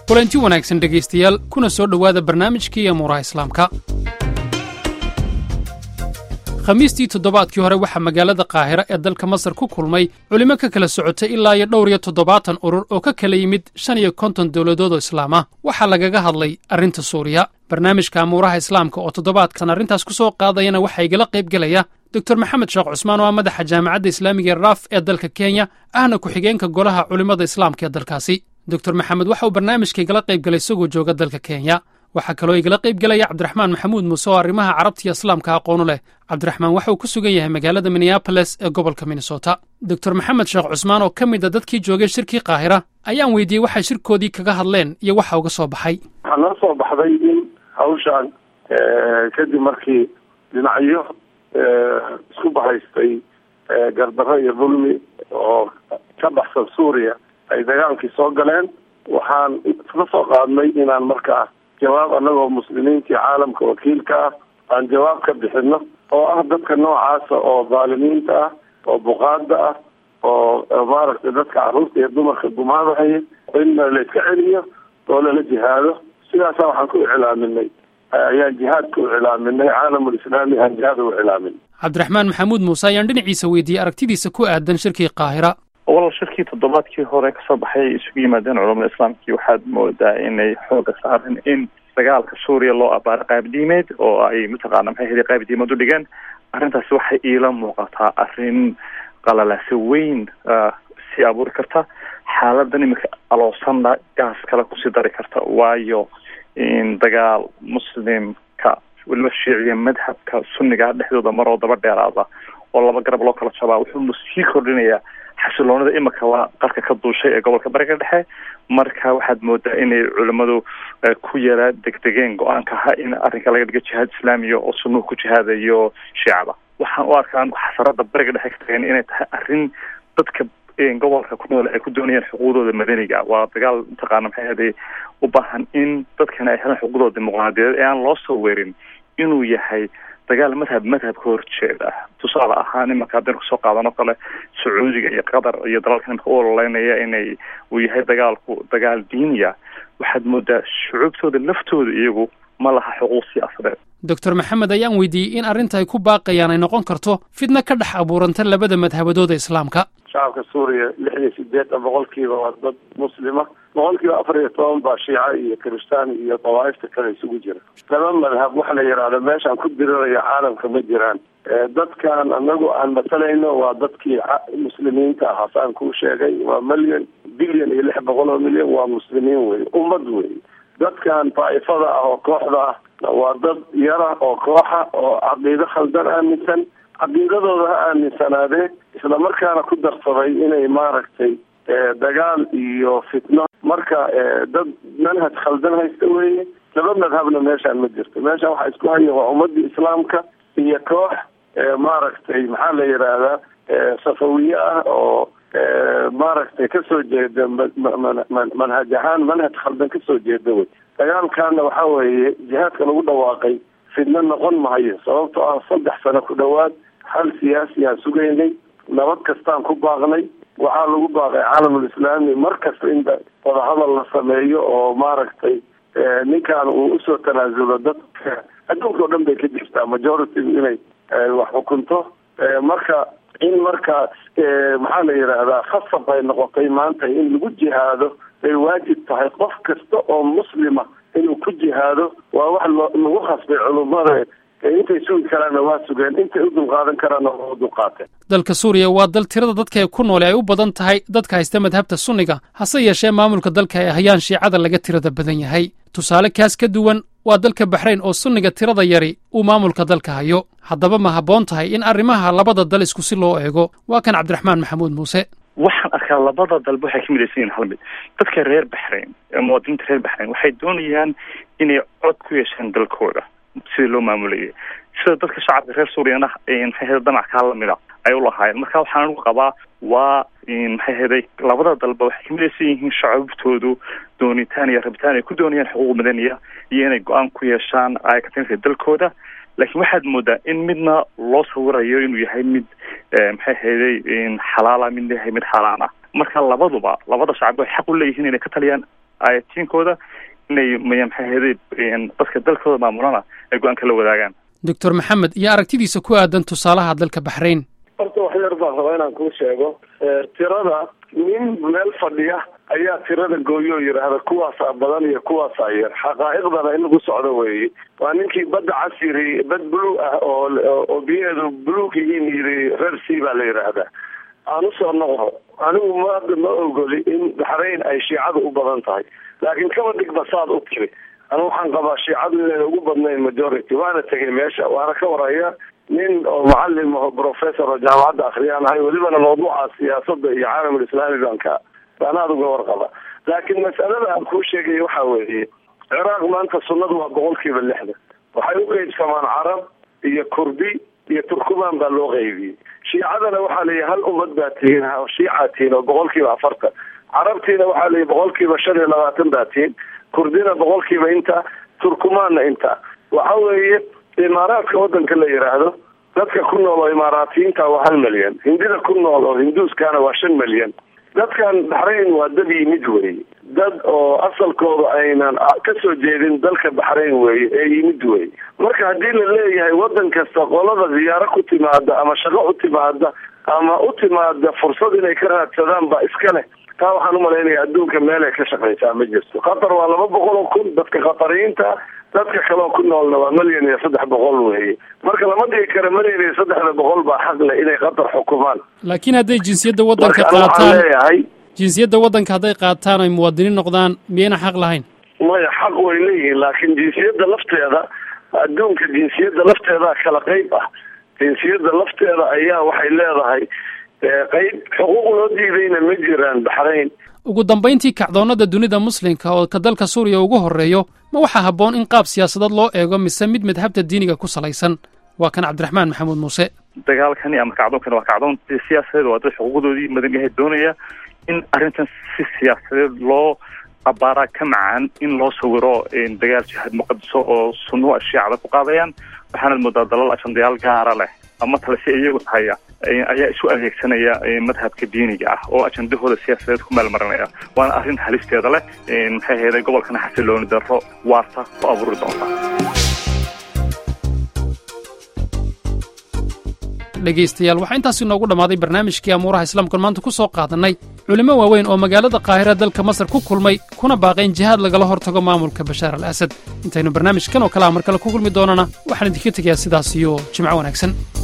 kulanti wanaagsan dhegaystayaal kuna soo dhowaada barnaamijkii amuuraha islaamka khamiistii toddobaadkii hore waxaa magaalada qaahira ee dalka masar ku kulmay culimo ka kala socotay ilaa iyo dhowr iyo toddobaatan urur oo ka kala yimid shan iyo konton dowladood oo islaam ah waxaa lagaga hadlay arrinta suuriya barnaamijka amuuraha islaamka oo toddobaadkan arrintaas ku soo qaadayana waxaa igala qayb gelaya doctor maxamed sheekh cusmaan oo ah madaxa jaamacadda islaamiga ee raaf ee dalka kenya ahna ku-xigeenka golaha culimmada islaamka ee dalkaasi doctor maxamed waxa uu barnaamijka igala qayb galay isagoo jooga dalka kenya waxaa kaloo igala qayb gelaya cabdiraxmaan maxamuud muuse oo arrimaha carabta iyo islaamka aqoonu leh cabdiraxmaan waxa uu ku sugan yahay magaalada minneaboles ee gobolka minnesota doctor maxamed sheekh cusmaan oo ka mid a dadkii joogay shirkii qaahira ayaan weydiiyey waxay shirkoodii kaga hadleen iyo waxa uga soo baxay waxaa noo soo baxday in hawshaan kadib markii dhinacyo isku bahaystay gardarro iyo dulmi oo ka baxsan suuriya ay dagaalkii soo galeen waxaan isla soo qaadnay inaan markaa jawaab annagoo muslimiintii caalamka wakiilka ah aan jawaab ka bixino oo ah dadka noocaasa oo dhaalimiinta ah oo buqaada ah oo maaragtay dadka carruurta iyo dumarka gumaadahaya in la iska celiyo oo lala jihaado sidaasa waxaan ku iclaaminay ayaan jihaadka u iclaaminay caalamul islaami aan jihaad u iclaamin cabdiraxmaan maxamuud muuse ayaan dhinaciisa weydiiyey aragtidiisa ku aadan shirkii qaahira walal shirkii toddobaadkii hore kasoo baxay ay isugu yimaadeen culamada islaamkii waxaad moodaa inay xooga saareen in dagaalka suuriya loo abaaro qaabdiimeed oo ay mataqaana maxay heli qaabdiimeed u dhigeen arrintaasi waxay iila muuqataa arrin qalalaase weyn sii abuuri karta xaaladan iminka aloosanna gaas kale kusii dari karta waayo in dagaal muslimka weliba shiiciya madhabka sunniga dhexdooda maroo daba dheeraada oo laba garab loo kala jabaa wuxuu sii kordhinayaa xasiloonida imika waa qarka ka duushay ee gobolka bariga dhexe marka waxaad moodaa inay culimadu ku yara degdegeen go-aanka ahaa in arrinka laga dhigo jihaad islaamiya oo sunnuhu ku jihaadayo shiicada waxaan u arkaan xasarada bariga dhexe ka tageen inay tahay arrin dadka gobolka ku nool ay ku doonayaan xuquuqdooda madaniga waa dagaal mataqaana maxay ahday u baahan in dadkana ay helaan xuquuqdooda dimuqraadiyadeed ee aan loo soo weerin inuu yahay dagaal madhab madhabka horjeeda tusaale ahaan imanka haddaynu kasoo qaadan oo kale sacuudiga iyo qatar iyo dalalka imika u ololeynaya inay uu yahay dagaalku dagaal diiniya waxaad moodaa shucuubtooda laftooda iyagu ma laha xuquuq siyaasadeed doctor maxamed ayaan weydiiyey in arrinta ay ku baaqayaan ay noqon karto fidna ka dhex abuuranta labada madhabadooda islaamka shacabka suuriya lix iyo sideetan boqolkiiba waa dad muslima boqolkiiba afar iyo toban baa shiica iyo kirishtaan iyo dawaaifta kale isugu jira laba madhab waxa la yidhaahdo meeshaan ku diriraya caalamka ma jiraan dadkan anagu aan matalayno waa dadkii muslimiinta ahaa saan kuu sheegay waa milyan bilyan iyo lix boqol oo milyan waa muslimiin wey ummad wey dadkan daa'ifada ah oo kooxda ah waa dad yara oo kooxa oo caqiido khaldan aaminsan caqiidadooda ha aaminsanaadee islamarkaana ku darsaday inay maaragtay dagaal iyo fitno marka dad manhaj khaldan haysta weeye laba madhabna meeshaan ma jirto meeshaan waxaa isku haya waa ummadii islaamka iyo koox maaragtay maxaa la yidhaahdaa safawiye ah oo maaragtay kasoo jeeda manhaj ahaan manhaj khaldan kasoo jeeda wey dagaalkaana waxa weeye jihaadka lagu dhawaaqay fidno noqon mahayo sababtoo ah saddex sano ku dhowaad hal siyaasi aan sugaynay nabad kastaan ku baaqnay waxaa lagu baaqay caalamul islaami mar kasta in wadahadal la sameeyo oo maaragtay ninkan uu usoo tanaasulo dadka adduunka o dhan bay ka jirtaa majority inay wax xukunto marka in markaa maxaa la yidhaahdaa khasab ay noqotay maanta in lagu jihaado ay waajib tahay qof kasta oo muslima inuu ku jihaado waa wax lagu khasbay culummada intay sugi karaanna waa sugeen intay u dulqaadan karaanna waa u dulqaateen dalka suuriya waa dal tirada dadka ee ku noole ay u badan tahay dadka haysta madhabta sunniga hase yeeshee maamulka dalka ay hayaan shiicada laga tirada badan yahay tusaale kaas ka duwan waa dalka baxrayn oo sunniga tirada yari uu maamulka dalka hayo haddaba ma habboon tahay in arrimaha labada dal isku si loo eego waa kan cabdiraxmaan maxamuud muuse waxaan arkaa labada dalba waxay ka midaysan yihin hal mid dadka reer baxrayn ee muwaadiniinta reer baxrayn waxay doonayaan inay cod ku yeeshaan dalkooda sidii loo maamulayay sida dadka shacabka reer suuriyana maxay heda danac kaa lamida ay ulahaayeen marka waxaan anigu qabaa waa maxay heday labada dalba waxay kamidaysan yihiin shacabtoodu doonitaan iyo rabitaan ay ku doonayaan xuquuq madaniya iyo inay go-aan ku yeeshaan aykatinka dalkooda laakiin waxaad moodaa in midna loo sawirayo inuu yahay mid maxay hayday xalaala midna yahay mid xaaraan ah marka labaduba labada shacab waxay xaq u leeyihiin inay ka taliyaan ayatiinkooda inay maxay ahayday dadka dalkooda maamulana ay go-aanka la wadaagaan doctor maxamed iyo aragtidiisa ku aadan tusaalaha dalka baxrayn horta wax yar baan rabaa inaan kuu sheego tirada nin meel fadhiya ayaa tirada gooyo oo yidhaahda kuwaasaa badan iyo kuwaasaa yar xaqaa'iqdana in lagu socdo weeye waa ninkii badda cas yiri bad buluug ah oo oo biyaheedu buluug yihiin yiri reer c baa la yidhaahdaa aan usoo noqdo anigu ma hadda ma ogoli in baxrayn ay shiicadu u badan tahay laakiin kaba dhigba saad u tiri anigu waxaan qabaa shiicadu inayna ugu badnayn majority waana tegay meesha waana ka waraya nin oo macalin oo professor oo jaamacadda akriyaan ahay welibana mawduuca siyaasadda iyo caalamul islaami baan ka baan aada uga warqaba laakiin masalada aan kuu sheegaya waxa weeye ciraaq maanta sunnadu waa boqol kiiba lixdan waxay u qeybsamaan carab iyo kurdi iyo turkumaan baa loo qeybiyey shiicadana waxaa layihi hal ummad baa tihiin shiica tihiin oo boqol kiiba afartan carabtiina waxaa layihi boqol kiiba shan iyo labaatan baa tihiin kurdina boqol kiiba inta turkumaanna inta waxa weeye imaaraadka wadanka la yidhaahdo dadka ku nool oo imaaraatiyiinta waa hal milyan hindida ku nool oo hinduuskana waa shan milyan dadkan baxrayn waa dad yimid weeye dad oo asalkooda aynan ka soo jeedin dalka baxrayn weeye ee yimid weeye marka haddii la leeyahay wadan kasta qolada ziyaaro ku timaada ama shaqo u timaada ama u timaada fursad inay ka raadsadaan baa iska leh taa waxaan umalaynaya adduunka meel ay ka shaqaysaa ma jirto qatar waa laba boqol oo kun dadka qatariyiinta dadka kaleo ku noolna waa milyan iyo saddex boqol weeye marka lama dhigi karo milyan iyo saddexda boqol baa xaq leh inay qatar xukumaan laakiin hadday jinsiyadda waddanka marka anigu waxaan qaataan leeyahay jinsiyadda waddanka hadday qaataan ay muwaadiniin noqdaan miyayna xaq lahayn maya xaq way leeyihiin laakiin jinsiyadda lafteeda adduunka jinsiyadda lafteeda kala qeyb ah jinsiyadda lafteeda ayaa waxay leedahay qeyb xuquuq loo diidayna ma jiraan baxrayn ugu dambayntii kacdoonnada dunida muslimka oo ka dalka suuriya ugu horreeyo ma waxaa habboon in qaab siyaasadeed loo eego mise mid madhabta diiniga ku salaysan waa kan cabdiraxmaan maxamuud muuse dagaalkani ama kacdoonkani waa kacdoon siyaasadeed waa dad xuquuqdoodii madaniyaha doonaya in arrintan si siyaasadeed loo abaaraa ka macaan in loo sawiro dagaal jihaad muqadiso oo sunnuhu shiicada ku qaadayaan waxaanad moodaa dalal ajandayaal gaara leh ama tale si iyagu haya ayaa isu adeegsanaya madhabka diiniga ah oo ajandahooda siyaasadeed ku maalmarinaya waana arrin halisteeda leh maxay ahayday gobolkana xasilooni darro waarta ku abuuri doonta dhegaystayaal waxaa intaas inoogu dhammaaday barnaamijkii amuuraha islaamkan maanta ku soo qaadannay culimmo waaweyn oo magaalada qaahira dalka masar ku kulmay kuna baaqay in jihaad lagala hortago maamulka bashaar al asad intaynu barnaamijkan oo kale a mar kale ku kulmi doonana waxaan idinka tegayaa sidaas iyo jimco wanaagsan